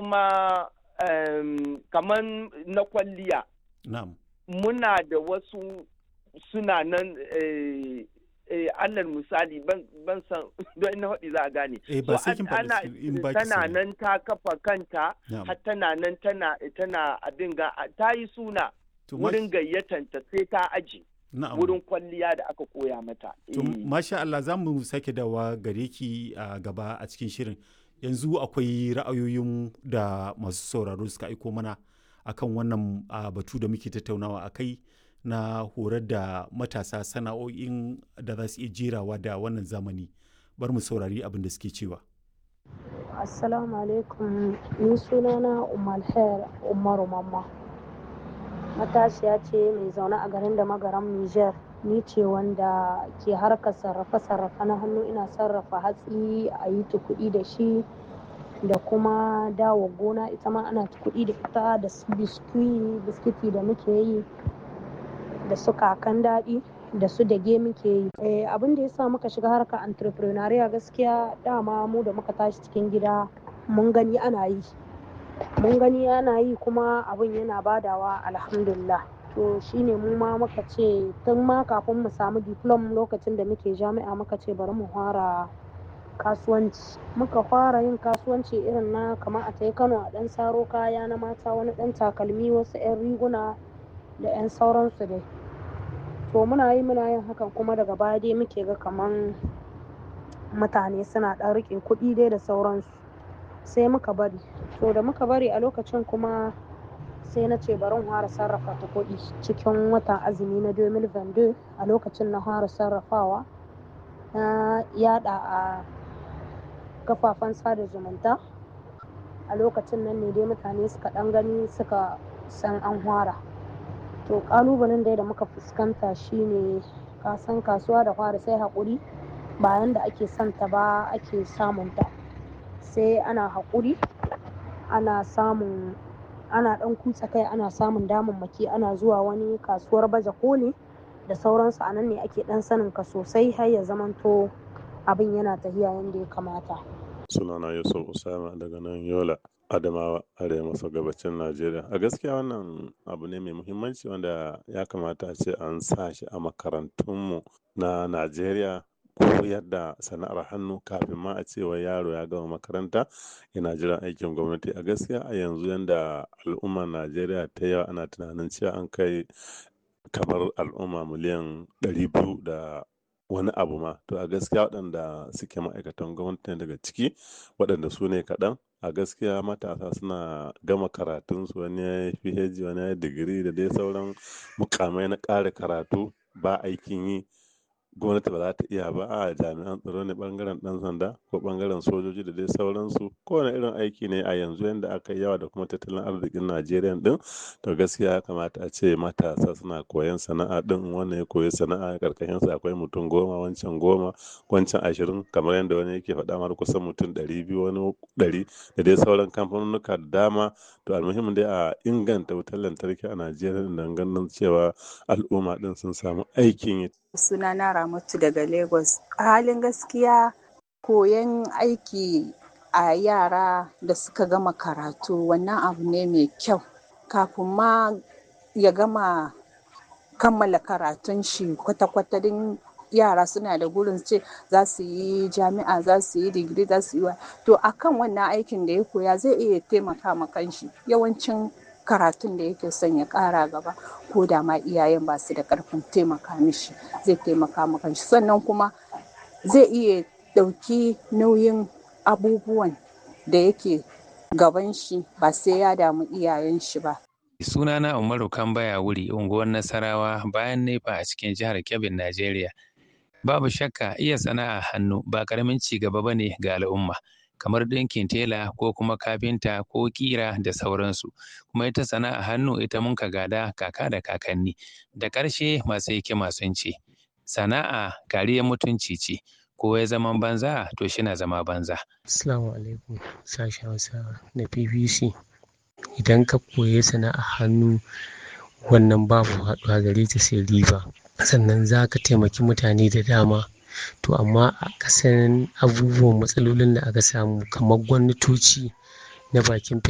kuma um, kamar na kwalliya na'am muna da wasu suna nan eh, eh, alal misali ban ban san don ina haɗi za a gane eh ba So, sai kin an- ana faɗi in ba ki tana sani. nan ta kafa kanta Na'am. har tana nan tana tana abin ga ta yi suna To, ma- wurin gayyatanta sai ta aji na'am. wurin kwalliya da aka koya mata To, Eh. masha Allah za mu sake dawa gare ki a gaba a cikin shirin. Yanzu akwai ra'ayoyin da masu sauraro suka aiko mana akan wannan a, batu da muke tattaunawa a kai na horar da matasa sana'o'in da za su iya jerawa da wannan zamani. Bar mu saurari abin da suke cewa. Assalamu alaikum ni sunana Umar Khair Umaru Mamma matashiya ce mai zaune a garin da magaram Niger ni ce wanda ke harkar sarrafe-sarrafe na hannu ina sarrafa hatsi a yi kuɗi da shi da kuma dawo gona ita ma ana kuɗi da ita da su biskwi biskiti da muke yi da su kakan daɗi da su dage muke yi Eh, abin da ya sa muka shiga harkar entrepreneurial gaskiya dama mu da muka tashi cikin gida mun gani ana yi mun gani ana yi kuma abin yana badawa alhamdulillah to shine mu ma muka ce tun ma kafin mu samu diplom lokacin da muke jami'a muka ce bari mu fara kasuwanci muka fara yin kasuwanci irin na kamar a tai kano a ɗan saro kaya na mata wani ɗan takalmi wasu 'yan riguna da 'yan sauransu dai to muna yi muna yin hakan kuma daga baya dai muke ga kaman mutane suna ɗan riƙe kuɗi dai da sauransu sai muka bari to da muka bari a lokacin kuma sai na ce bari in fara sarrafa ta kuɗi cikin watan azumi na 2022 a lokacin na fara sarrafawa na yada a kafafen sada zumunta a lokacin nan ne dai mutane suka ɗan gani suka san an fara to kalubalen dai da muka fuskanta shine kasan kasuwa da fara sai haƙuri bayan da ake santa ba ake samunta sai ana haƙuri ana samun ana ɗan kutsa kai ana samun damammaki ana zuwa wani kasuwar baje koli da sauransu a nan ne ake ɗan sanin ka sosai har ya zamanto abin yana tafiya yadda ya kamata sunana yusuf usama daga nan yola adamawa arewa maso gabacin najeriya a gaskiya wannan abu ne mai muhimmanci wanda ya kamata a ce an sa shi a makarantunmu na najeriya koyar da sana'ar hannu kafin ma a cewa yaro ya gama makaranta yana jiran aikin gwamnati a gaskiya a yanzu yanda al'ummar najeriya ta yawa ana tunanin cewa an kai kamar al'umma miliyan 200 da wani abu ma to a gaskiya waɗanda suke ma'aikatan gwamnati ne daga ciki waɗanda su ne kaɗan a gaskiya matasa suna gama karatunsu wani ya yi phd wani ya yi digiri da dai sauran mukamai na ƙara karatu ba aikin yi gwamnati ba za ta iya ba a jami'an tsaro ne bangaren dan sanda ko bangaren sojoji da dai sauransu kowane irin aiki ne a yanzu yadda aka yi yawa da kuma tattalin arzikin najeriya din to gaskiya ya kamata a ce matasa suna koyan sana'a din wannan ya koyi sana'a karkashin sa akwai mutum goma wancan goma wancan ashirin kamar yadda wani yake faɗa mar kusan mutum ɗari biyu wani ɗari da dai sauran kamfanonuka da dama to almuhimmin dai a inganta wutar lantarki a najeriya don ganin cewa al'umma din sun samu aikin yi sunana ramatu daga lagos a halin gaskiya koyon aiki a yara da suka gama karatu wannan abu ne mai kyau kafin ma ya gama kammala karatun shi kwata-kwata din yara suna da gurin ce za su yi jami'a za su yi digiri za su yi wa to akan wannan aikin da ya koya zai iya taimaka ma kanshi yawancin karatun da yake son ya kara gaba ko da ma iyayen ba su da karfin taimaka mishi zai taimaka ma kanshi sannan kuma zai iya ɗauki nauyin abubuwan da yake gaban shi ba sai ya damu iyayen shi ba sunana umaru kambaya wuri unguwar nasarawa bayan nefa a cikin jihar kebbin najeriya babu shakka iya sana'a hannu ba karamin ci gaba ba ne ga al'umma kamar ɗinkin tela ko kuma kafinta ko ƙira da sauransu kuma ita sana'a hannu ita mun ka gada kaka da kakanni da ƙarshe masu hikima sun ce sana'a kariyar mutunci ce ko ya zama banza to shi na zama banza Assalamu alaikum sashen Hausa na BBC idan ka koyi sana'a hannu wannan babu haɗuwa gare ta sai riba sannan za ka taimaki mutane da dama to amma a kasan abubuwan matsalolin da aka samu kamar gwamnatoci na bakin